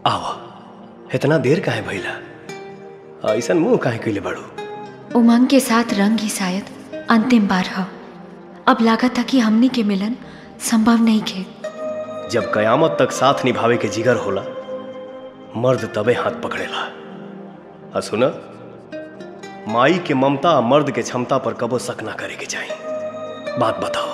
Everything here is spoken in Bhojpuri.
आवा इतना देर काहे भइला ऐसन मुंह काहे कइले बाड़ू उमंग के साथ रंग ही शायद अंतिम बार ह अब लागत था कि हमनी के मिलन संभव नहीं खे जब कयामत तक साथ निभावे के जिगर होला मर्द तबे हाथ पकड़ेला आ सुन माई के ममता आ मर्द के क्षमता पर कबो शक ना करे के चाही बात बताओ